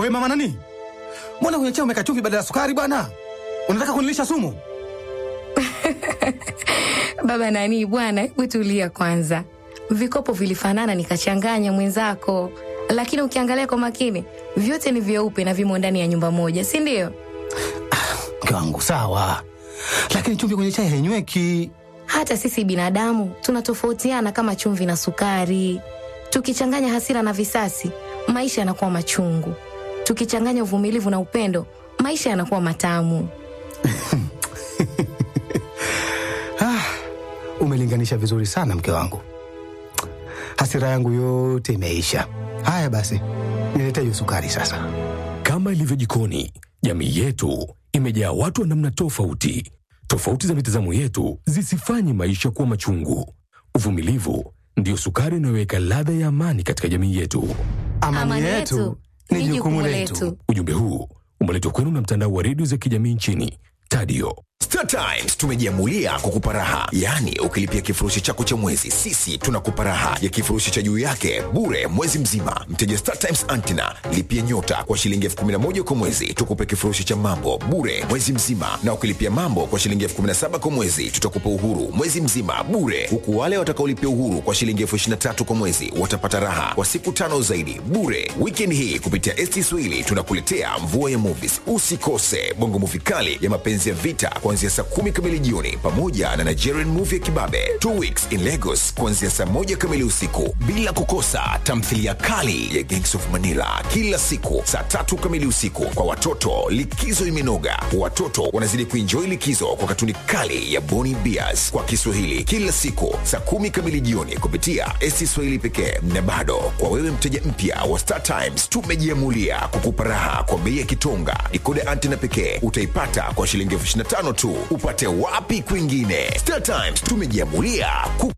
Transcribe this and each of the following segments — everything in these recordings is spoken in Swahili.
We mama nani, mbona kwenye chai umeka chumvi badala ya sukari bwana? Unataka kunilisha sumu? Baba nani bwana, hebu tulia kwanza. Vikopo vilifanana nikachanganya mwenzako, lakini ukiangalia kwa makini vyote ni vyeupe na vimo ndani ya nyumba moja, si ndio? Mke wangu sawa, lakini chumvi kwenye chai hainyweki. Hata sisi binadamu tunatofautiana kama chumvi na sukari. Tukichanganya hasira na visasi, maisha yanakuwa machungu. Tukichanganya uvumilivu na upendo, maisha yanakuwa matamu. Ah, umelinganisha vizuri sana mke wangu, hasira yangu yote imeisha. Haya basi, nilete hiyo sukari sasa. Kama ilivyo jikoni, jamii yetu imejaa watu wa namna tofauti. Tofauti za mitazamo yetu zisifanye maisha kuwa machungu. Uvumilivu ndiyo sukari inayoweka ladha ya amani katika jamii yetu. Amani, yetu ni jukumu letu. Ujumbe huu umeletwa kwenu na mtandao wa redio za kijamii nchini Tadio. Star Times tumejiamulia kukupa raha, yaani ukilipia kifurushi chako cha mwezi, sisi tunakupa raha ya kifurushi cha juu yake bure mwezi mzima. Mteja Star Times Antina lipia nyota kwa shilingi elfu kumi na moja kwa mwezi, tukupe kifurushi cha mambo bure mwezi mzima, na ukilipia mambo kwa shilingi elfu kumi na saba kwa mwezi, tutakupa uhuru mwezi mzima bure, huku wale watakaolipia uhuru kwa shilingi elfu ishirini na tatu kwa mwezi watapata raha kwa siku tano zaidi bure. Weekend hii kupitia ST Swahili tunakuletea mvua ya movies. Usikose bongo movie kali ya mapenzi ya vita kuanzia saa kumi kamili jioni pamoja na Nigerian movie ya kibabe Two Weeks in Lagos kuanzia saa moja kamili usiku, bila kukosa tamthilia kali ya Gangs of Manila kila siku saa tatu kamili usiku. Kwa watoto, likizo imenoga, watoto wanazidi kuenjoy likizo kwa katuni kali ya Boni Bears kwa Kiswahili kila siku saa kumi kamili jioni kupitia ST Swahili pekee. Na bado kwa wewe mteja mpya wa Star Times, tumejiamulia kukupa raha kwa bei ya kitonga. Dikoda antena pekee utaipata kwa shilingi elfu ishirini na tano tu. Upate wapi kwingine? Star Times tumejiamulia ku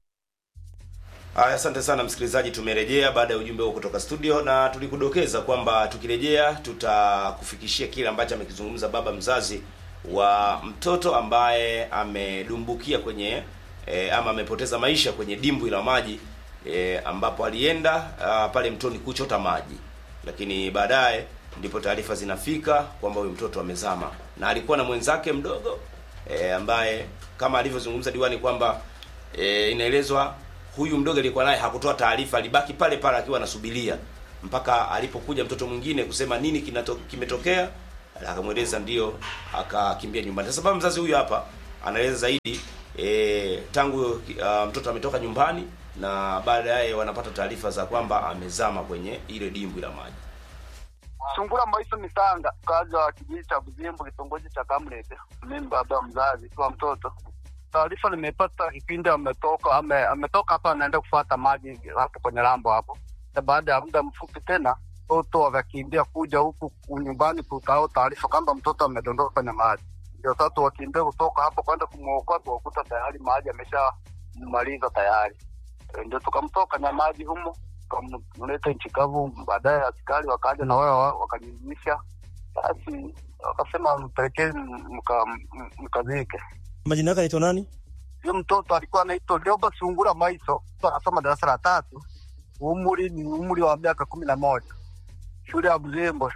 Aya, asante sana msikilizaji, tumerejea baada ya ujumbe huo kutoka studio, na tulikudokeza kwamba tukirejea tutakufikishia kile ambacho amekizungumza baba mzazi wa mtoto ambaye amedumbukia kwenye e, ama amepoteza maisha kwenye dimbwi la maji e, ambapo alienda a, pale mtoni kuchota maji, lakini baadaye ndipo taarifa zinafika kwamba huyu mtoto amezama na alikuwa na mwenzake mdogo e, ambaye kama alivyozungumza diwani kwamba e, inaelezwa huyu mdogo aliyekuwa naye hakutoa taarifa, alibaki pale pale akiwa anasubiria mpaka alipokuja mtoto mwingine kusema nini kinato, kimetokea, akamweleza ndio, akakimbia nyumbani. Sasa baba mzazi huyu hapa anaeleza zaidi e, tangu uh, mtoto ametoka nyumbani na baadaye wanapata taarifa za kwamba amezama kwenye ile dimbwi la maji. Sungura Maisha Misanga, mkazi wa kijiji cha Buzimbo, kitongoji cha Kamlete. Mimi baba mzazi wa mtoto. Taarifa nimepata kipindi ametoka ame, ametoka hapa anaenda kufuata maji hapo kwenye lambo hapo, na baada ya muda mfupi tena mtoto wakakimbia kuja huku nyumbani kutao taarifa kwamba mtoto amedondoka kwenye maji. Ndio sasa wakimbia kutoka hapo kwenda kumwokoa, tuwakuta tayari maji ameshamaliza tayari. E, ndio tukamtoka na maji humo tukamleta nchi kavu. Baadaye askari wakaja na wao wakanyunyimisha, basi wakasema mpelekee mkazike. Majina yake anaitwa nani? Huyo mtoto alikuwa anaitwa Lioba Sungura Maiso, anasoma darasa la tatu, umri ni umri wa miaka kumi na moja, shule ya Buzembo.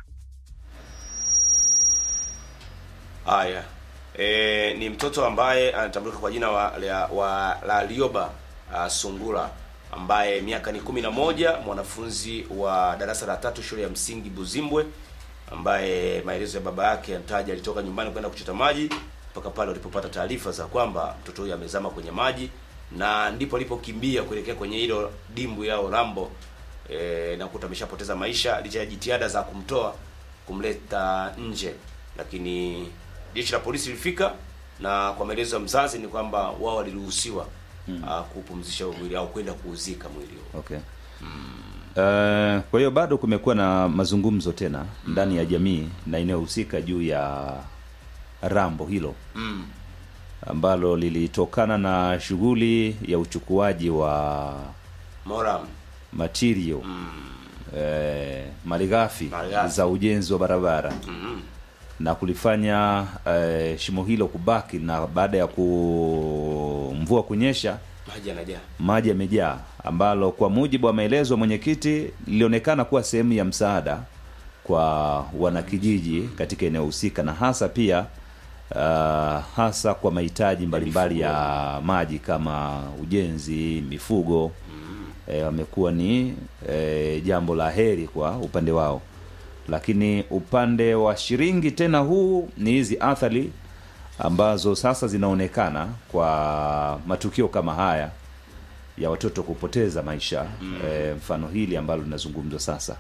Haya, e, ni mtoto ambaye anatambulika kwa jina wa, la, wa, la Lioba uh, Sungura ambaye miaka ni kumi na moja, mwanafunzi wa darasa la tatu shule ya msingi Buzimbwe, ambaye maelezo ya baba yake anataja alitoka nyumbani kwenda kuchota maji mpaka pale walipopata taarifa za kwamba mtoto huyo amezama kwenye maji, na ndipo alipokimbia kuelekea kwenye hilo dimbwi yao Rambo e, na kuta ameshapoteza maisha licha ya jitihada za kumtoa kumleta nje, lakini jeshi la polisi lilifika, na kwa maelezo ya mzazi ni kwamba wao waliruhusiwa hmm, uh, kupumzisha huo mwili au kwenda kuuzika mwili huo. Okay. Uh, kwa hiyo bado kumekuwa na mazungumzo tena ndani ya jamii na inayohusika juu ya rambo hilo Mm. ambalo lilitokana na shughuli ya uchukuaji wa Moram. material eh, malighafi Malighafi. za ujenzi wa barabara Mhm. na kulifanya eh, shimo hilo kubaki na baada ya ku mvua kunyesha Maji yanajaa. maji yamejaa ambalo kwa mujibu wa maelezo ya mwenyekiti lilionekana kuwa sehemu ya msaada kwa wanakijiji katika eneo husika na hasa pia uh, hasa kwa mahitaji mbalimbali ya maji kama ujenzi mifugo eh, wamekuwa ni eh, jambo la heri kwa upande wao lakini upande wa shiringi tena huu ni hizi athari ambazo sasa zinaonekana kwa matukio kama haya ya watoto kupoteza maisha mm. e, mfano hili ambalo linazungumzwa sasa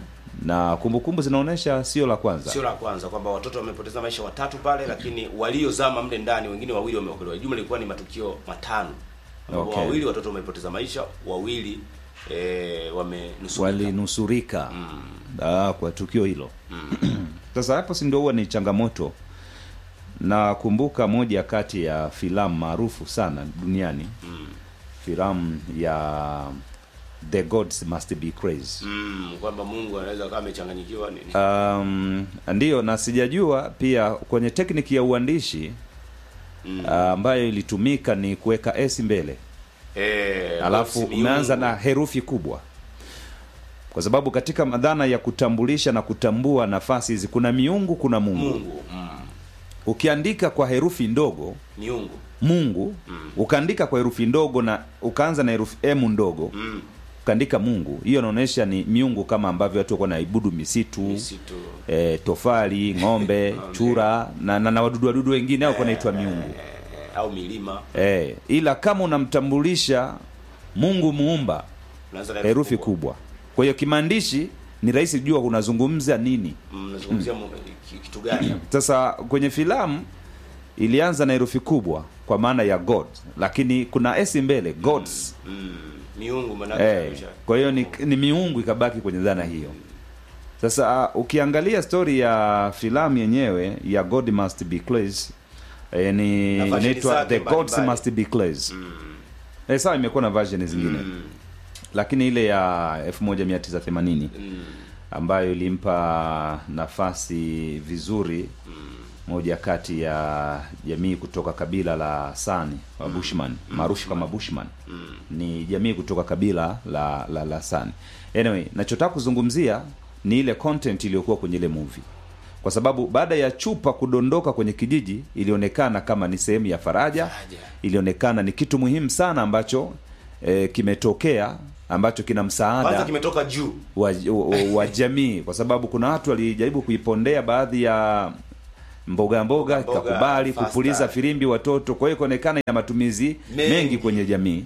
na kumbukumbu zinaonyesha sio la kwanza sio la kwanza kwamba watoto wamepoteza maisha watatu pale lakini waliozama mle ndani wengine wawili wameokolewa jumla ilikuwa ni matukio matano ambapo Okay. wawili watoto wamepoteza maisha wawili e, wamenusurika walinusurika mm. ah, kwa tukio hilo sasa hapo si ndio huwa ni changamoto nakumbuka moja kati ya filamu maarufu sana duniani mm. filamu ya the gods must be crazy mm, kwamba mungu anaweza kama amechanganyikiwa nini um, ndiyo na sijajua pia kwenye tekniki ya uandishi Mm. ambayo ilitumika ni kuweka s mbele e, alafu umeanza na herufi kubwa kwa sababu katika madhana ya kutambulisha na kutambua nafasi hizi kuna miungu kuna mungu, mungu mm, ukiandika kwa herufi ndogo miungu mungu ukaandika kwa herufi ndogo na ukaanza na herufi m ndogo mm, ukaandika mungu hiyo inaonyesha ni miungu kama ambavyo watu walikuwa naibudu misitu misitu e, tofali ng'ombe chura na, na, na wadudu wadudu wengine au naitwa miungu e, au milima e, ila kama unamtambulisha mungu muumba unaanza na herufi kubwa kwa hiyo kimaandishi ni rahisi kujua unazungumza nini mnazungumzia mu- ki- kitu gani hapo? sasa kwenye filamu ilianza na herufi kubwa kwa maana ya god lakini kuna s mbele gods mm, miungu manake Eh, kwa hiyo ni, ni miungu ikabaki kwenye dhana hiyo sasa uh, ukiangalia stori ya filamu yenyewe ya god must be crazy eh, ni Na version inaitwa zake the gods mbalimbali. must be crazy eh, sawa imekuwa na version zingine Mm, lakini ile ya 1980 mm, ambayo ilimpa nafasi vizuri moja kati ya jamii kutoka kabila la Sani wa Bushman maarufu kama Bushman ni jamii kutoka kabila la la, la Sani. Anyway, nachotaka kuzungumzia ni ile content iliyokuwa kwenye ile movie, kwa sababu baada ya chupa kudondoka kwenye kijiji ilionekana kama ni sehemu ya faraja, Faraja. ilionekana ni kitu muhimu sana ambacho eh, kimetokea ambacho kina msaada kwanza kimetoka juu wa, wa, wa jamii kwa sababu kuna watu walijaribu kuipondea baadhi ya mboga mboga Mboga, ikakubali fasta. kupuliza filimbi watoto kwa hiyo ikaonekana ina matumizi mengi. Mengi. kwenye jamii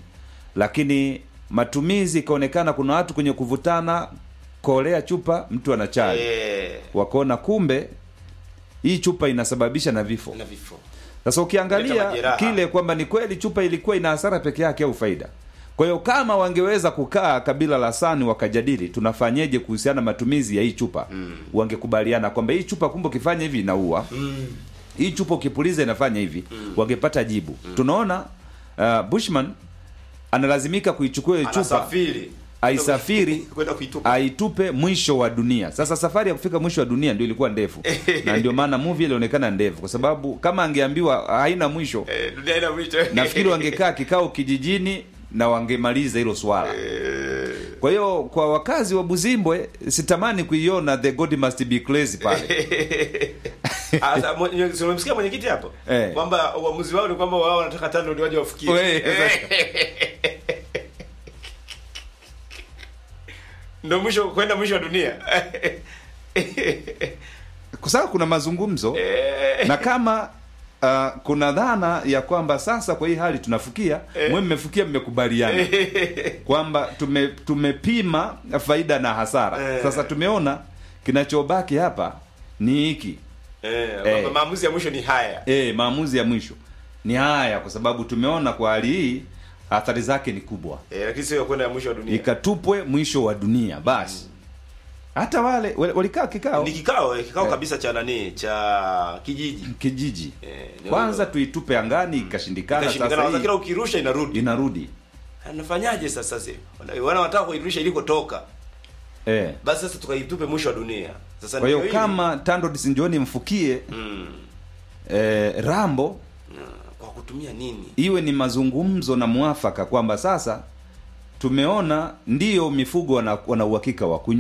lakini ikaonekana kuna watu kwenye kuvutana kolea chupa mtu ana chai eh, wakaona kumbe hii chupa inasababisha na vifo na vifo sasa Kuleta ukiangalia majeraha. kile kwamba ni kweli chupa ilikuwa ina hasara peke yake au faida kwa hiyo kama wangeweza kukaa kabila la sani wakajadili tunafanyeje kuhusiana na matumizi ya hii chupa mm. wangekubaliana kwamba hii chupa kumbe ukifanya hivi inaua mm, hii chupa ukipuliza inafanya hivi mm. wangepata jibu mm. tunaona uh, bushman analazimika kuichukua hiyo chupa anasafiri aisafiri kwenda kuitupa aitupe mwisho wa dunia sasa safari ya kufika mwisho wa dunia ndio ilikuwa ndefu na ndio maana movie ilionekana ndefu kwa sababu kama angeambiwa haina mwisho Eh, dunia ina mwisho nafikiri wangekaa kikao kijijini na wangemaliza hilo swala kwa hiyo kwa wakazi wa buzimbwe sitamani kuiona the god must be crazy pale Ah, sa- mwenye- si umemsikia mwenyekiti hapo Eh. kwamba uamuzi wao ni kwamba wao wanataka tano ndio waje wafikie We, ndio mwisho kwenda mwisho wa dunia kwa sababu kuna mazungumzo na kama uh, kuna dhana ya kwamba sasa kwa hii hali tunafikia mwe mmefikia mmekubaliana kwamba tume, tumepima faida na hasara Eh. sasa tumeona kinachobaki hapa ni hiki Eh, Eh. kwamba maamuzi ya mwisho ni haya e, maamuzi ya mwisho ni haya kwa sababu tumeona kwa hali hii athari zake ni kubwa eh, lakini sio ya kwenda ya mwisho wa dunia ikatupwe mwisho wa dunia basi hata wale wale- walikaa kikao ni kikao eh, kikao Eh. kabisa cha nani cha kijiji kijiji Eh, ni kwanza wale- tuitupe angani ikashindikana Ikashindikana, sasa kwanza kila hii ukirusha inarudi inarudi anafanyaje sasa sasa wana wana wanataka kuirusha ilikotoka eh. basi sasa tukaitupe mwisho wa dunia sasa kwa hiyo ndio hili. kama tando sinjoni mfukie mm, eh, rambo kwa kutumia nini iwe ni mazungumzo na mwafaka kwamba sasa tumeona ndio mifugo wana, wana uhakika wa kunywa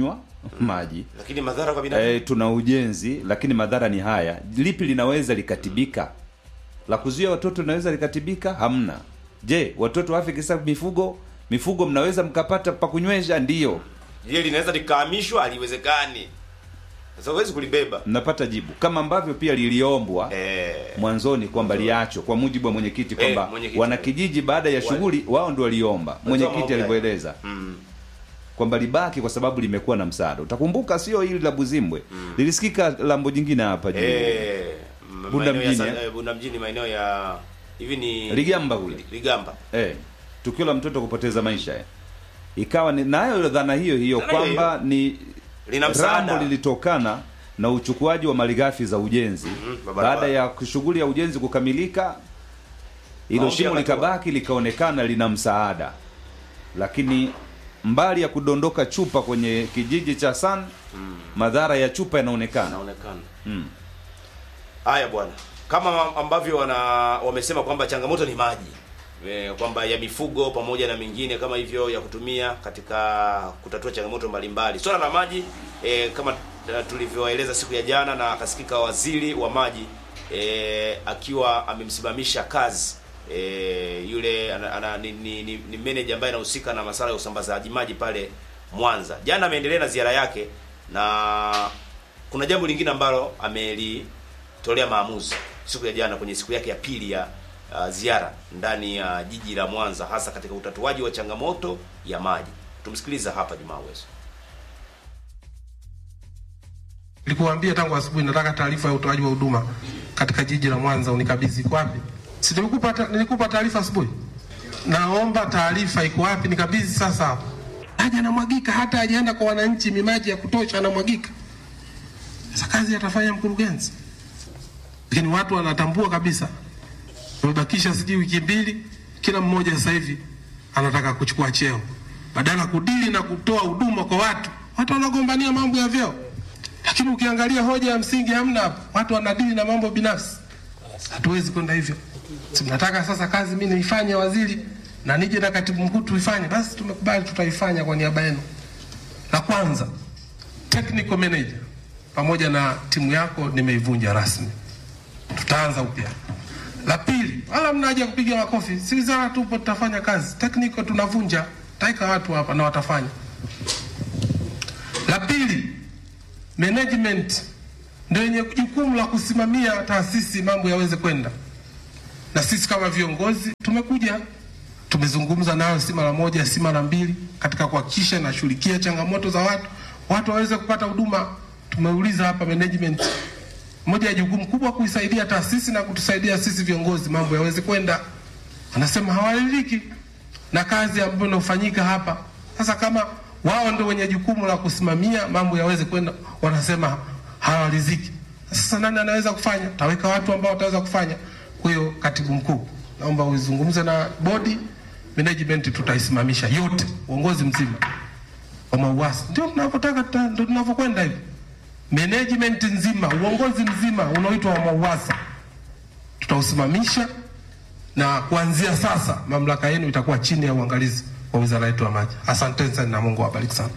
maji lakini madhara kwa binadamu e, tuna ujenzi lakini madhara ni haya lipi linaweza likatibika la kuzuia watoto linaweza likatibika hamna je watoto wafe kisa mifugo mifugo mnaweza mkapata pa kunywesha ndiyo je linaweza likahamishwa haliwezekani sasa huwezi kulibeba mnapata jibu kama ambavyo pia liliombwa eh, mwanzoni kwamba liachwe kwa mujibu wa mwenyekiti kwamba mwenyekiti. wanakijiji baada ya shughuli wao ndio waliomba mwenyekiti maombi alivyoeleza mm, kwamba libaki kwa sababu limekuwa na msaada utakumbuka sio hili la buzimbwe lilisikika lambo jingine hapa juu eh, m- Bunda maeneo ya mjini, Sa- eh? eh, Bunda mjini maeneo ya hivi ni Ligamba kule. Ligamba eh, tukio la mtoto kupoteza maisha eh. ikawa ni nayo dhana hiyo hiyo Dhana hiyo kwamba ni lina msaada rambo lilitokana na uchukuaji wa malighafi za ujenzi barabara. baada ya shughuli ya ujenzi kukamilika hilo Maombi shimo yakatoa. likabaki likaonekana lina msaada lakini mbali ya kudondoka chupa kwenye kijiji cha san madhara ya chupa yanaonekana inaonekana mm. haya bwana kama ambavyo wana wamesema kwamba changamoto ni maji e, kwamba ya mifugo pamoja na mengine kama hivyo ya kutumia katika kutatua changamoto mbalimbali swala la maji e, kama eh, tulivyoeleza siku ya jana na akasikika waziri wa maji e, akiwa amemsimamisha kazi e, yule ana, ana, ni, ni, ni, ni manager ambaye anahusika na masuala ya usambazaji maji pale Mwanza. Jana ameendelea na ziara yake na kuna jambo lingine ambalo amelitolea maamuzi siku ya jana kwenye siku yake ya pili ya uh, ziara ndani ya jiji la Mwanza, hasa katika utatuaji wa changamoto ya maji. Tumsikiliza hapa Jumaa Weso. Nilikuambia tangu asubuhi nataka taarifa ya utoaji wa huduma katika jiji la Mwanza unikabidhi. Iko wapi? Si nilikupa ta- nilikupa taarifa asubuhi? Naomba taarifa iko wapi? Nikabidhi sasa hapa. Haja anamwagika, hata hajaenda kwa wananchi, mimaji ya kutosha anamwagika. Sasa kazi atafanya mkurugenzi, lakini watu wanatambua kabisa. Tumebakisha sijui wiki mbili, kila mmoja sasa hivi anataka kuchukua cheo badala ya kudili na kutoa huduma kwa watu. Watu wanagombania mambo ya vyeo lakini ukiangalia hoja ya msingi hamna hapo. Watu wanadili na mambo binafsi. Hatuwezi kwenda hivyo. Si mnataka sasa kazi mimi niifanye waziri na nije na katibu mkuu tuifanye, basi tumekubali, tutaifanya kwa niaba yenu. La kwanza, technical manager pamoja na timu yako nimeivunja rasmi, tutaanza upya. La pili, wala mna haja ya kupiga makofi, si wizara tupo, tutafanya kazi. Technical tunavunja, taika watu hapa na watafanya. La pili, management ndio yenye jukumu la kusimamia taasisi mambo yaweze kwenda, na sisi kama viongozi tumekuja tumezungumza nayo si mara moja si mara mbili katika kuhakikisha nashughulikia changamoto za watu watu waweze kupata huduma. Tumeuliza hapa management, moja ya jukumu kubwa kuisaidia taasisi na kutusaidia sisi viongozi mambo yaweze kwenda. Wanasema hawaridhiki na kazi ambayo inafanyika hapa. Sasa kama wao ndio wenye jukumu la kusimamia mambo yaweze kwenda, wanasema hawaridhiki. Sasa nani anaweza kufanya? Taweka watu ambao wataweza kufanya. Kwa hiyo, katibu mkuu, naomba uzungumze na bodi management, tutaisimamisha yote, uongozi mzima wa MAUWASA. Ndio tunavyotaka, tuta- ndio tunavyokwenda hivi. Management nzima, uongozi mzima unaoitwa wa MAUWASA tutausimamisha na kuanzia sasa mamlaka yenu itakuwa chini ya uangalizi wa wizara yetu ya maji. Asanteni sana na Mungu awabariki sana.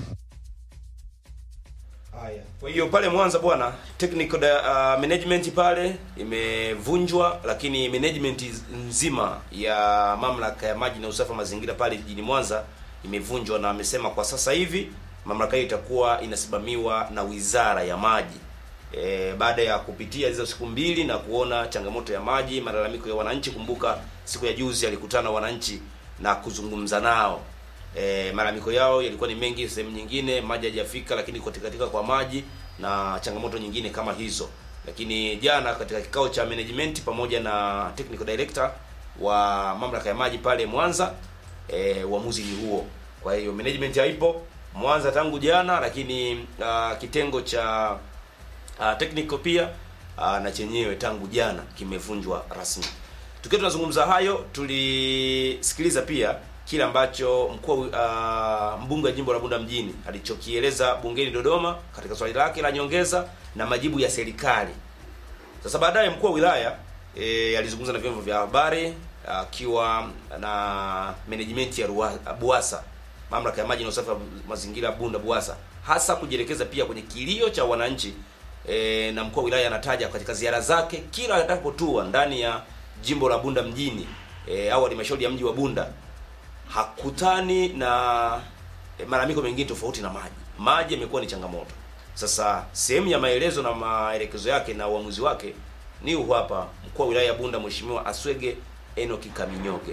Haya. Kwa hiyo pale Mwanza bwana, technical da- uh, management pale imevunjwa, lakini management nzima ya mamlaka ya maji na usafi wa mazingira pale jijini Mwanza imevunjwa, na amesema kwa sasa hivi mamlaka hiyo itakuwa inasimamiwa na wizara ya maji. E, baada ya kupitia hizo siku mbili na kuona changamoto ya maji, malalamiko ya wananchi. Kumbuka siku ya juzi alikutana na wananchi na kuzungumza nao e, malalamiko yao yalikuwa ni mengi. Sehemu nyingine maji hajafika, lakini kutikatika kwa maji na changamoto nyingine kama hizo. Lakini jana katika kikao cha management pamoja na technical director wa mamlaka ya maji pale Mwanza, e, uamuzi ni huo. Kwa hiyo management haipo Mwanza tangu jana, lakini uh, kitengo cha uh, technical pia uh, na chenyewe tangu jana kimevunjwa rasmi. Tukiwa tunazungumza hayo, tulisikiliza pia kile ambacho mkuu uh, mbunge wa jimbo la Bunda mjini alichokieleza bungeni Dodoma katika swali lake la nyongeza na majibu ya serikali. Sasa baadaye mkuu wa wilaya e, alizungumza na vyombo vya habari akiwa na management ya Ruwa- Buasa mamlaka ya maji na usafi wa mazingira Bunda BUWASA, hasa kujielekeza pia kwenye kilio cha wananchi e, na mkuu wa wilaya anataja katika ziara zake kila atakapotua ndani ya jimbo la Bunda mjini e, au halmashauri ya mji wa Bunda hakutani na e, malalamiko mengine tofauti na maji. Maji yamekuwa ni changamoto. Sasa sehemu ya maelezo na maelekezo yake na uamuzi wake ni huu hapa, mkuu wa wilaya ya Bunda Mheshimiwa Aswege Enoki Kaminyoge.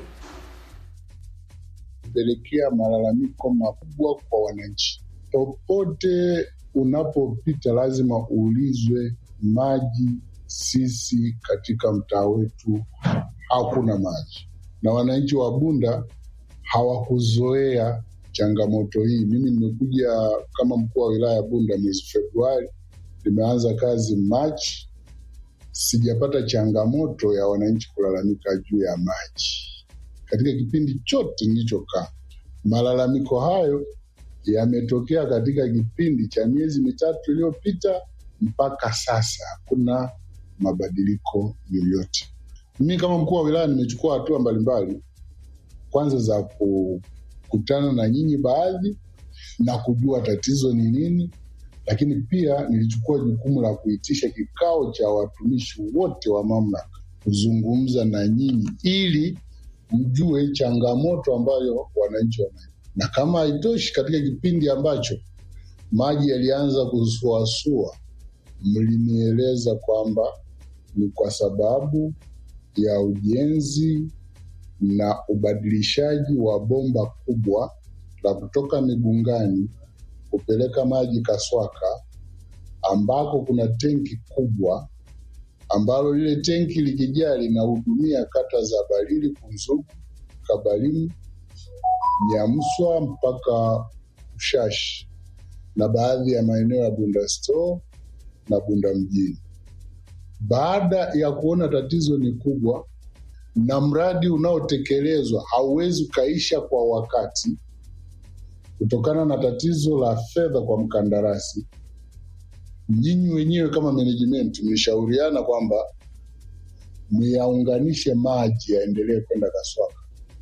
kupelekea malalamiko makubwa kwa wananchi. Popote unapopita lazima uulizwe maji. Sisi katika mtaa wetu hakuna maji, na wananchi wa Bunda hawakuzoea changamoto hii. Mimi nimekuja kama mkuu wa wilaya ya Bunda mwezi Februari, nimeanza kazi Machi, sijapata changamoto ya wananchi kulalamika juu ya maji katika kipindi chote nilichokaa. Malalamiko hayo yametokea katika kipindi cha miezi mitatu iliyopita mpaka sasa, hakuna mabadiliko yoyote. Mimi kama mkuu wa wilaya nimechukua hatua mbalimbali, kwanza za kukutana na nyinyi baadhi na kujua tatizo ni nini, lakini pia nilichukua jukumu la kuitisha kikao cha watumishi wote wa mamlaka kuzungumza na nyinyi ili mjue changamoto ambayo wananchi wana. Na kama haitoshi, katika kipindi ambacho maji yalianza kusuasua, mlinieleza kwamba ni kwa sababu ya ujenzi na ubadilishaji wa bomba kubwa la kutoka Migungani kupeleka maji Kaswaka, ambako kuna tenki kubwa ambalo lile tenki likijaa linahudumia kata za Balili, Kunzugu, Kabalimu, Nyamswa mpaka Ushashi na baadhi ya maeneo ya Bunda Store na Bunda mjini. Baada ya kuona tatizo ni kubwa na mradi unaotekelezwa hauwezi ukaisha kwa wakati kutokana na tatizo la fedha kwa mkandarasi, nyinyi wenyewe kama management mlishauriana kwamba myaunganishe maji yaendelee kwenda Kaswaka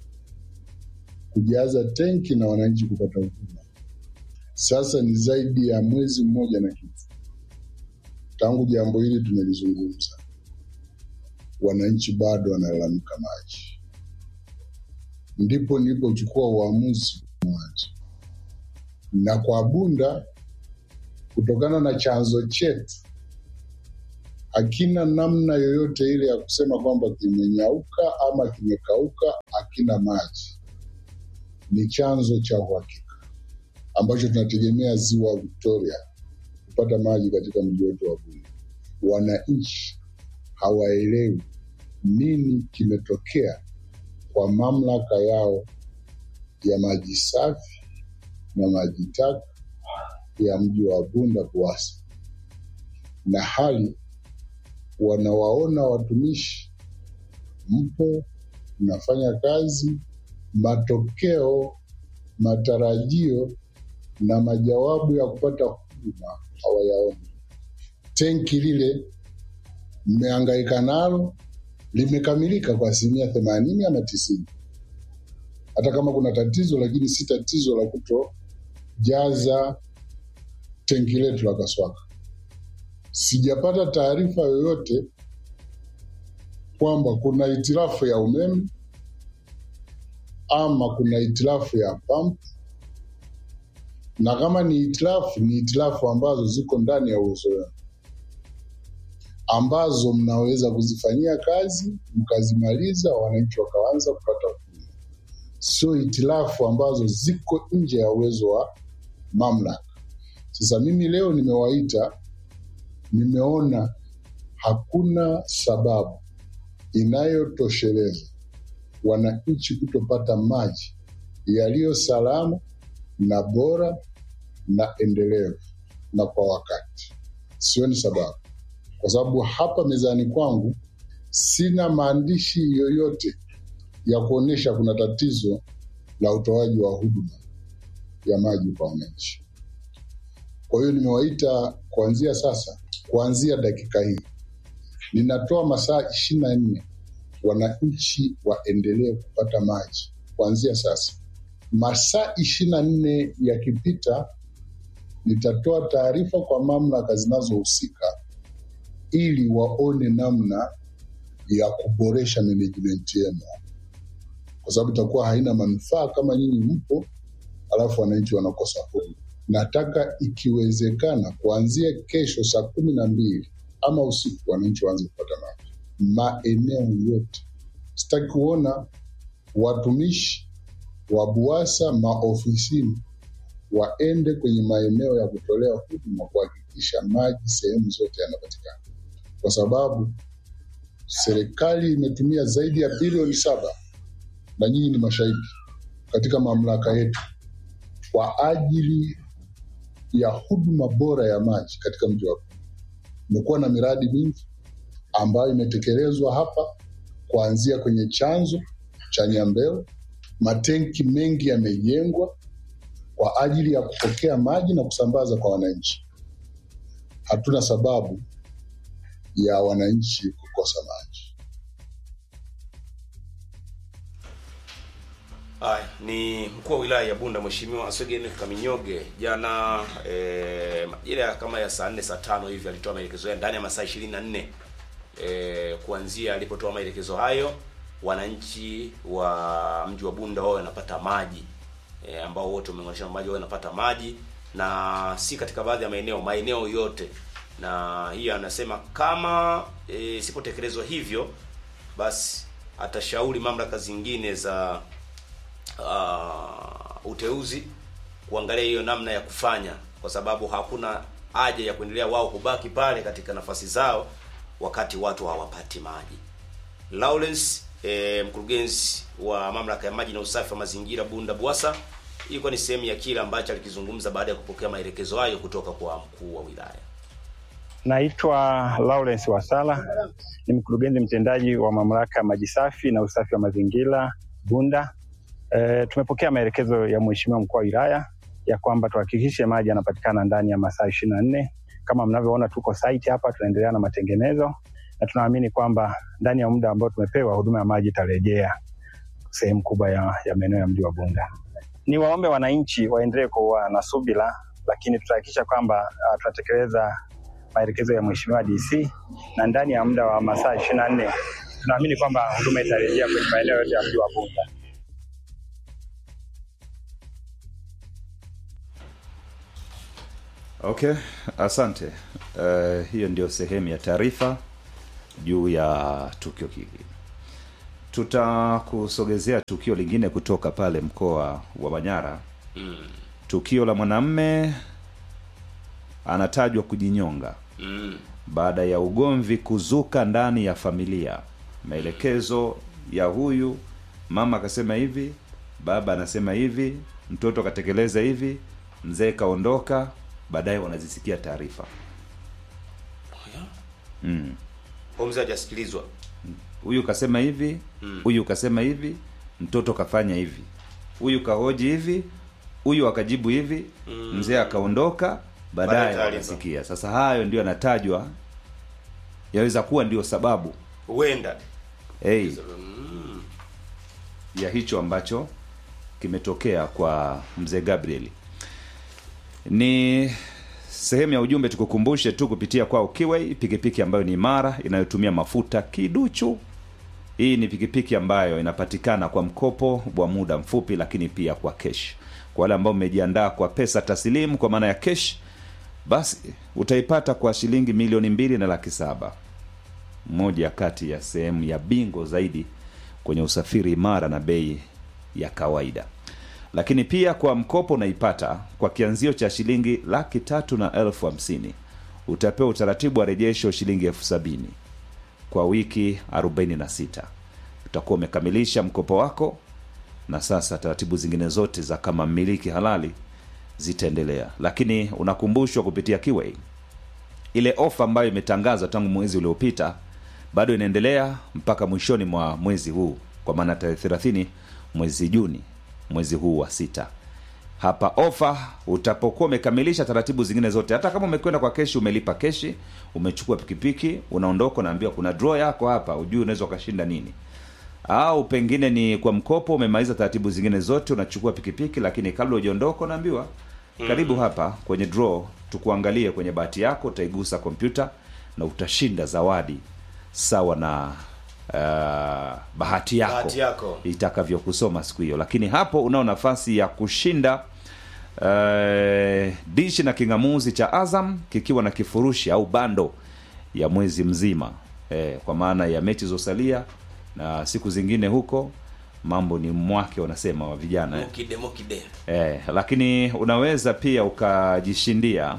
kujaza tenki na wananchi kupata huduma. Sasa ni zaidi ya mwezi mmoja na kitu tangu jambo hili tumelizungumza, wananchi bado wanalalamika maji. Ndipo nilipochukua uamuzi mwanzo, na kwa Bunda kutokana na chanzo chetu hakina namna yoyote ile ya kusema kwamba kimenyauka ama kimekauka, hakina maji. Ni chanzo cha uhakika ambacho tunategemea ziwa Victoria kupata maji katika mji wetu wa Bunda. Wananchi hawaelewi nini kimetokea kwa mamlaka yao ya maji safi na maji taka ya mji wa Bunda BUWASA, na hali wanawaona watumishi mpo mnafanya kazi, matokeo, matarajio na majawabu ya kupata huduma hawayaoni. Tenki lile mmehangaika nalo limekamilika kwa asilimia themanini ama tisini, hata kama kuna tatizo, lakini si tatizo la kutojaza tenki letu la Kaswaka. Sijapata taarifa yoyote kwamba kuna hitilafu ya umeme ama kuna hitilafu ya pump, na kama ni hitilafu, ni hitilafu ambazo ziko ndani ya uwezo wenu, ambazo mnaweza kuzifanyia kazi mkazimaliza, wananchi wakaanza kupata huduma, sio hitilafu ambazo ziko nje ya uwezo wa mamlaka. Sasa mimi leo nimewaita, nimeona hakuna sababu inayotosheleza wananchi kutopata maji yaliyo salama na bora na endelevu na kwa wakati. Sioni sababu, kwa sababu hapa mezani kwangu sina maandishi yoyote ya kuonyesha kuna tatizo la utoaji wa huduma ya maji kwa wananchi. Kwa hiyo nimewaita kuanzia sasa, kuanzia dakika hii ninatoa masaa ishirini na nne wananchi waendelee kupata maji kuanzia sasa masaa ishirini na nne yakipita, nitatoa taarifa kwa mamlaka zinazohusika ili waone namna ya kuboresha management yenu, kwa sababu itakuwa haina manufaa kama nyinyi mpo alafu wananchi wanakosa huduma. Nataka ikiwezekana, kuanzia kesho saa kumi na mbili ama usiku, wananchi waanze kupata maji maeneo yote. Sitaki kuona watumishi wa BUWASA maofisini waende kwenye maeneo ya kutolea huduma kuhakikisha maji sehemu zote yanapatikana, kwa sababu serikali imetumia zaidi ya bilioni saba na nyinyi ni mashahidi katika mamlaka yetu kwa ajili ya huduma bora ya maji katika mji wa Ruvuma. Imekuwa na miradi mingi ambayo imetekelezwa hapa kuanzia kwenye chanzo cha Nyambeo. Matenki mengi yamejengwa kwa ajili ya kupokea maji na kusambaza kwa wananchi. Hatuna sababu ya wananchi kukosa maji. Haya, ni mkuu wa wilaya ya Bunda Mheshimiwa Aswegen Kaminyoge jana eh, majira kama ya saa nne saa tano hivi alitoa maelekezo ya ndani ya masaa ishirini na nne eh, kuanzia alipotoa maelekezo hayo wananchi wa mji wa Bunda wao wanapata maji eh, ambao wote wameunganisha maji wao wanapata maji na si katika baadhi ya maeneo maeneo yote na hiyo anasema kama e, sipotekelezwa hivyo basi atashauri mamlaka zingine za uh, uteuzi kuangalia hiyo namna ya kufanya, kwa sababu hakuna haja ya kuendelea wao kubaki pale katika nafasi zao wakati watu hawapati maji. Lawrence eh, mkurugenzi wa mamlaka ya maji na usafi wa mazingira Bunda BUWASA, ilikuwa ni sehemu ya kile ambacho alikizungumza baada ya kupokea maelekezo hayo kutoka kwa mkuu wa wilaya. Naitwa Lawrence Wasala, ni mkurugenzi mtendaji wa mamlaka ya maji safi na usafi wa mazingira Bunda. E, tumepokea maelekezo ya mheshimiwa mkuu wa wilaya ya kwamba tuhakikishe maji yanapatikana ndani ya masaa ishirini na nne. Kama mnavyoona tuko site hapa, tunaendelea na matengenezo na tunaamini kwamba ndani ya muda ambao tumepewa huduma ya maji itarejea sehemu kubwa ya, ya maeneo ya mji wa Bunda. Ni waombe wananchi waendelee kuwa na subira, lakini tutahakikisha kwamba uh, tunatekeleza maelekezo ya mheshimiwa DC na ndani ya muda wa masaa ishirini na nne tunaamini kwamba huduma itarejea kwenye maeneo yote ya mji wa Bunda. Okay, asante. Uh, hiyo ndio sehemu ya taarifa juu ya tukio hili. Tutakusogezea tukio lingine kutoka pale mkoa wa Manyara. Mm. Tukio la mwanamme anatajwa kujinyonga Mm. baada ya ugomvi kuzuka ndani ya familia. Maelekezo ya huyu mama akasema hivi, baba anasema hivi, mtoto akatekeleza hivi, mzee kaondoka, baadaye wanazisikia taarifa mm. Huyo mzee hajasikilizwa. Huyu kasema hivi, Mm. huyu kasema hivi, mtoto kafanya hivi, huyu kahoji hivi, huyu akajibu hivi, Mm. mzee akaondoka, Baadaye baadaye taarifa. wanasikia. Sasa hayo ndio yanatajwa, yaweza kuwa ndio sababu Huenda. hey, Mm. ya hicho ambacho kimetokea kwa mzee Gabriel. Ni sehemu ya ujumbe, tukukumbushe tu kupitia kwao Kiway, pikipiki ambayo ni imara inayotumia mafuta kiduchu. Hii ni pikipiki ambayo inapatikana kwa mkopo wa muda mfupi, lakini pia kwa kesh. Kwa wale ambao mmejiandaa kwa pesa taslimu, kwa maana ya kesh, basi utaipata kwa shilingi milioni mbili na laki saba moja kati ya sehemu ya bingo zaidi kwenye usafiri imara na bei ya kawaida lakini pia kwa mkopo unaipata kwa kianzio cha shilingi laki tatu na elfu hamsini utapewa utaratibu wa rejesho shilingi elfu sabini kwa wiki 46 utakuwa umekamilisha mkopo wako na sasa taratibu zingine zote za kama mmiliki halali zitaendelea lakini unakumbushwa kupitia Kiway ile ofa ambayo imetangazwa tangu mwezi uliopita bado inaendelea mpaka mwishoni mwa mwezi huu kwa maana tarehe 30 mwezi Juni mwezi huu wa sita hapa ofa utapokuwa umekamilisha taratibu zingine zote hata kama umekwenda kwa keshi umelipa keshi umechukua pikipiki unaondoka unaambiwa kuna draw yako hapa ujui unaweza ukashinda nini au pengine ni kwa mkopo umemaliza taratibu zingine zote unachukua pikipiki lakini kabla hujaondoka unaambiwa karibu hapa kwenye draw tukuangalie kwenye bahati yako utaigusa kompyuta na utashinda zawadi sawa na uh, bahati yako, Bahati yako. itakavyokusoma siku hiyo lakini hapo unao nafasi ya kushinda uh, dishi na kingamuzi cha azam kikiwa na kifurushi au bando ya mwezi mzima eh, kwa maana ya mechi zosalia na siku zingine huko mambo ni mwake wanasema wa vijana eh. mokide mokide Eh, lakini unaweza pia ukajishindia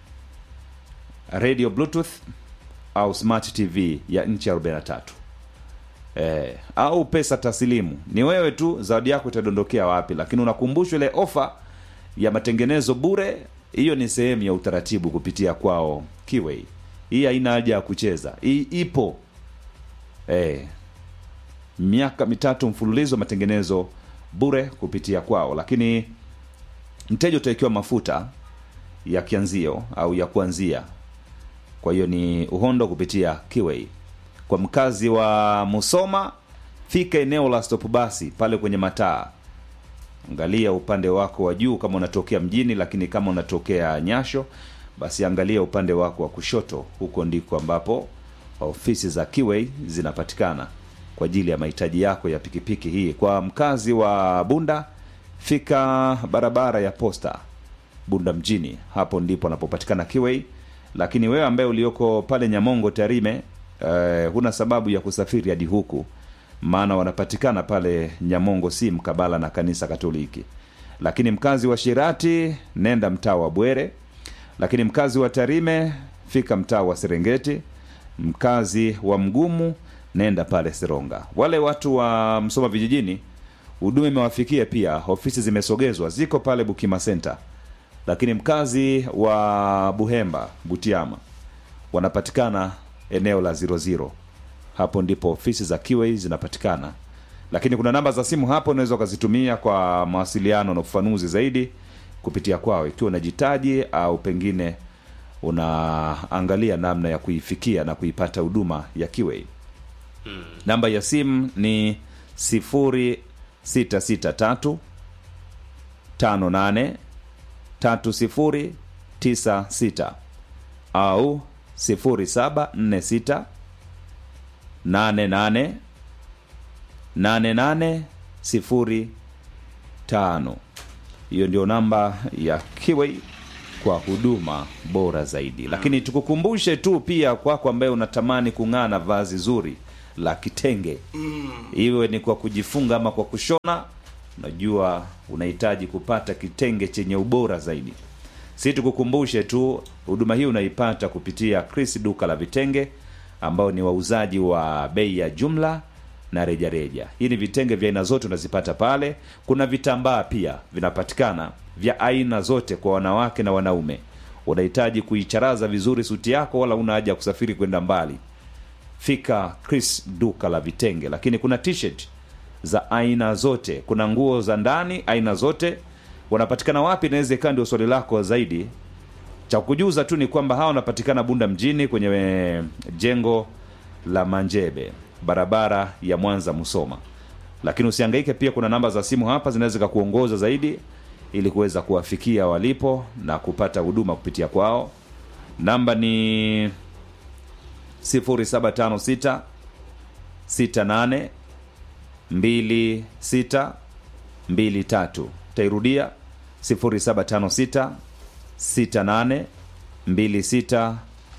radio bluetooth au smart tv ya nchi 43 eh, au pesa taslimu ni wewe tu zawadi yako itadondokea wapi lakini unakumbushwa ile ofa ya matengenezo bure hiyo ni sehemu ya utaratibu kupitia kwao kiwei hii haina haja ya kucheza hii ipo eh, miaka mitatu mfululizo matengenezo bure kupitia kwao lakini mteja utawekewa mafuta ya kianzio au ya kuanzia kwa hiyo ni uhondo kupitia kiwei kwa mkazi wa musoma fika eneo la stop basi pale kwenye mataa angalia upande wako wa juu kama unatokea mjini lakini kama unatokea nyasho basi angalia upande wako wa kushoto huko ndiko ambapo ofisi za kiwei zinapatikana kwa ajili ya mahitaji yako ya pikipiki hii kwa mkazi wa bunda fika barabara ya posta bunda mjini hapo ndipo anapopatikana kiwei lakini wewe ambaye ulioko pale nyamongo tarime eh, huna sababu ya kusafiri hadi huku maana wanapatikana pale nyamongo si mkabala na kanisa katoliki lakini mkazi wa shirati nenda mtaa wa bwere lakini mkazi wa tarime fika mtaa wa serengeti mkazi wa mgumu nenda pale seronga wale watu wa msoma vijijini huduma imewafikia pia ofisi zimesogezwa ziko pale bukima center lakini mkazi wa buhemba butiama wanapatikana eneo la 00 hapo ndipo ofisi za kiwei zinapatikana lakini kuna namba za simu hapo unaweza ukazitumia kwa mawasiliano na ufafanuzi zaidi kupitia kwao ikiwa unajitaji au pengine unaangalia namna ya kuifikia na kuipata huduma ya kiwei namba ya simu ni 0663 58 3096 au 0746 88 8805 hiyo ndio namba ya kiwei kwa huduma bora zaidi lakini tukukumbushe tu pia kwako ambaye unatamani kung'aa na vazi zuri la kitenge iwe ni kwa kujifunga ama kwa kushona unajua unahitaji kupata kitenge chenye ubora zaidi si tukukumbushe tu huduma hii unaipata kupitia chris duka la vitenge ambao ni wauzaji wa bei ya jumla na rejareja hii ni vitenge vya aina zote unazipata pale kuna vitambaa pia vinapatikana vya aina zote kwa wanawake na wanaume unahitaji kuicharaza vizuri suti yako wala una haja ya kusafiri kwenda mbali fika chris duka la vitenge lakini kuna t-shirt za aina zote kuna nguo za ndani aina zote wanapatikana wapi inaweza ikawa ndio swali lako zaidi cha kujuza tu ni kwamba hawa wanapatikana bunda mjini kwenye eh, jengo la manjebe barabara ya mwanza musoma lakini usiangaike pia kuna namba za simu hapa zinaweza zikakuongoza zaidi ili kuweza kuwafikia walipo na kupata huduma kupitia kwao namba ni 0756 68 26 23 tairudia 0756 68 26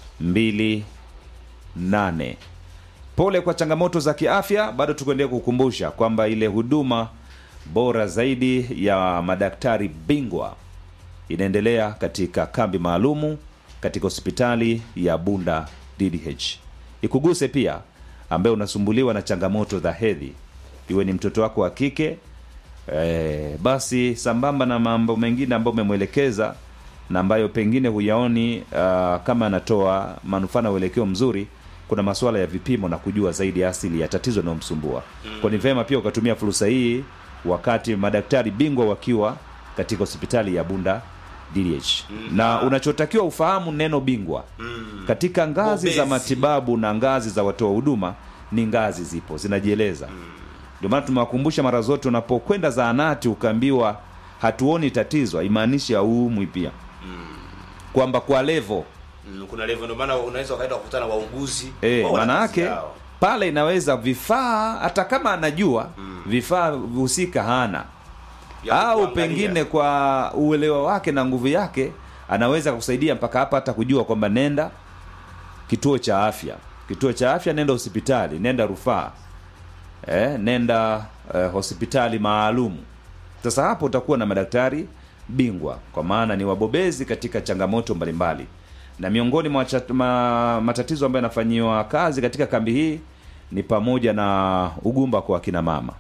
28 pole kwa changamoto za kiafya bado tukuendelea kukumbusha kwamba ile huduma bora zaidi ya madaktari bingwa inaendelea katika kambi maalumu katika hospitali ya bunda ddh ikuguse pia ambaye unasumbuliwa na changamoto za hedhi iwe ni mtoto wako wa kike e, basi sambamba na mambo mengine ambayo umemwelekeza na ambayo pengine huyaoni uh, kama anatoa manufaa na uelekeo mzuri kuna masuala ya vipimo na kujua zaidi asili ya tatizo linalomsumbua mm. kwa ni vema pia ukatumia fursa hii wakati madaktari bingwa wakiwa katika hospitali ya bunda DDH mm. na unachotakiwa ufahamu neno bingwa mm. katika ngazi za Bobezi. matibabu na ngazi za watoa huduma ni ngazi zipo zinajieleza mm. Ndio maana tumewakumbusha mara zote, unapokwenda zahanati ukaambiwa hatuoni tatizo, haimaanishi hauumwi pia, kwamba kwa levo Mm, kuna level ndio maana unaweza ukaenda kukutana na wauguzi Eh, wao wana maana kazi yake yao. pale inaweza vifaa hata kama anajua vifaa husika hana Ya au kuangalia. pengine kwa uelewa wake na nguvu yake anaweza kusaidia mpaka hapa hata kujua kwamba nenda kituo cha afya kituo cha afya nenda hospitali nenda rufaa eh, nenda eh, hospitali maalum sasa hapo utakuwa na madaktari bingwa kwa maana ni wabobezi katika changamoto mbalimbali na miongoni mwa cha- ma, matatizo ambayo yanafanyiwa kazi katika kambi hii ni pamoja na ugumba kwa akina mama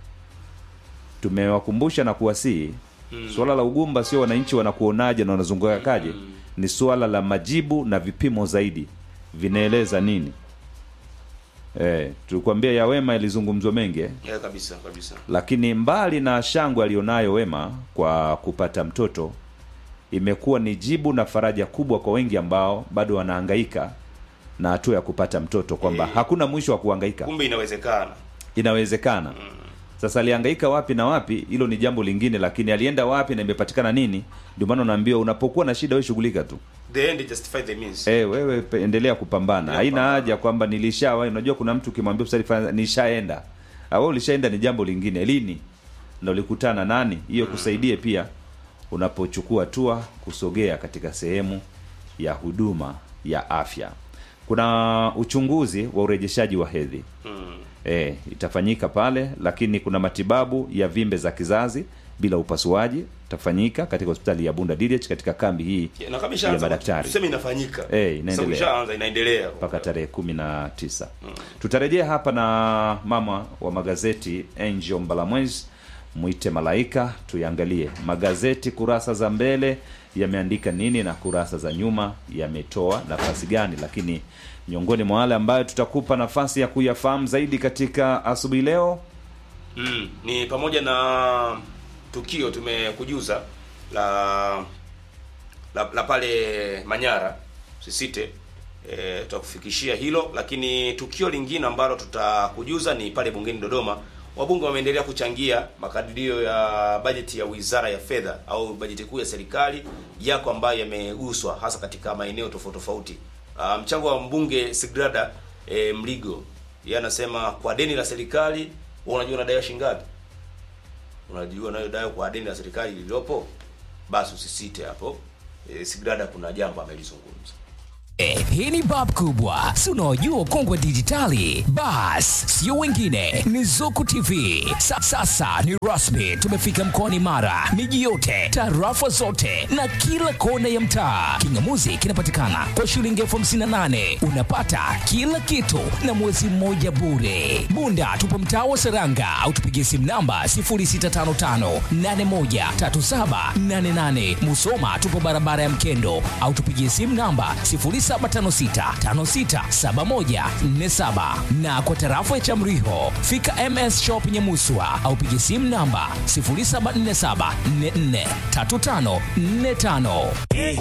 tumewakumbusha na kuwasihi mm. suala la ugumba sio wananchi wanakuonaje na wanazunguka kaje mm. ni suala la majibu na vipimo zaidi vinaeleza nini eh, tulikwambia ya wema ilizungumzwa mengi eh? Yeah, kabisa kabisa lakini mbali na shangwe aliyonayo wema kwa kupata mtoto imekuwa ni jibu na faraja kubwa kwa wengi ambao bado wanahangaika na hatua ya kupata mtoto kwamba Eh. hakuna mwisho wa kuhangaika kumbe inawezekana inawezekana sasa alihangaika wapi na wapi hilo ni jambo lingine lakini alienda wapi na imepatikana nini ndio maana unaambiwa unapokuwa na shida we shughulika tu the end justify the means e, wewe pe- endelea kupambana haina haja kwamba nilishawahi unajua kuna mtu ukimwambia usali fanya nishaenda au ulishaenda ni jambo lingine lini na ulikutana nani hiyo kusaidie pia unapochukua hatua kusogea katika sehemu ya huduma ya afya kuna uchunguzi wa urejeshaji wa hedhi mm. e, itafanyika pale lakini kuna matibabu ya vimbe za kizazi bila upasuaji itafanyika katika hospitali ya bunda DDH katika kambi hii na kama ya ishaanza madaktari tuseme inafanyika Eh, inaendelea. Sasa ishaanza inaendelea mpaka tarehe kumi na tisa tutarejea hapa na mama wa magazeti angel mbalamwezi mwite malaika tuiangalie magazeti kurasa za mbele yameandika nini na kurasa za nyuma yametoa nafasi gani lakini miongoni mwa wale ambayo tutakupa nafasi ya kuyafahamu zaidi katika asubuhi leo mm. ni pamoja na tukio tumekujuza la la, la pale Manyara sisite e, tutakufikishia hilo lakini tukio lingine ambalo tutakujuza ni pale bungeni Dodoma wabunge wameendelea kuchangia makadirio ya bajeti ya Wizara ya Fedha au bajeti kuu ya serikali yako ambayo yameguswa hasa katika maeneo tofauti tofauti. Ah, mchango wa mbunge Sigrada e, Mligo yeye anasema kwa deni la serikali, wewe unajua unadaiwa shilingi ngapi? Unajua unayodaiwa kwa deni la serikali lililopo? Basi usisite hapo. E, Sigrada kuna jambo amelizungumza. Eh, hii ni bab kubwa si unaojua ukongwe dijitali bas sio wengine ni zuku tv Sa, sasa ni rasmi tumefika mkoani mara miji yote tarafa zote na kila kona ya mtaa kingamuzi kinapatikana kwa shilingi elfu hamsini na nane unapata kila kitu na mwezi mmoja bure bunda tupo mtaa wa seranga au tupigie simu namba 0655813788 musoma tupo barabara ya mkendo au tupigie simu namba 0756567147 na kwa tarafa ya Chamriho fika MS Shop Nyamuswa au piga simu namba 0747443545.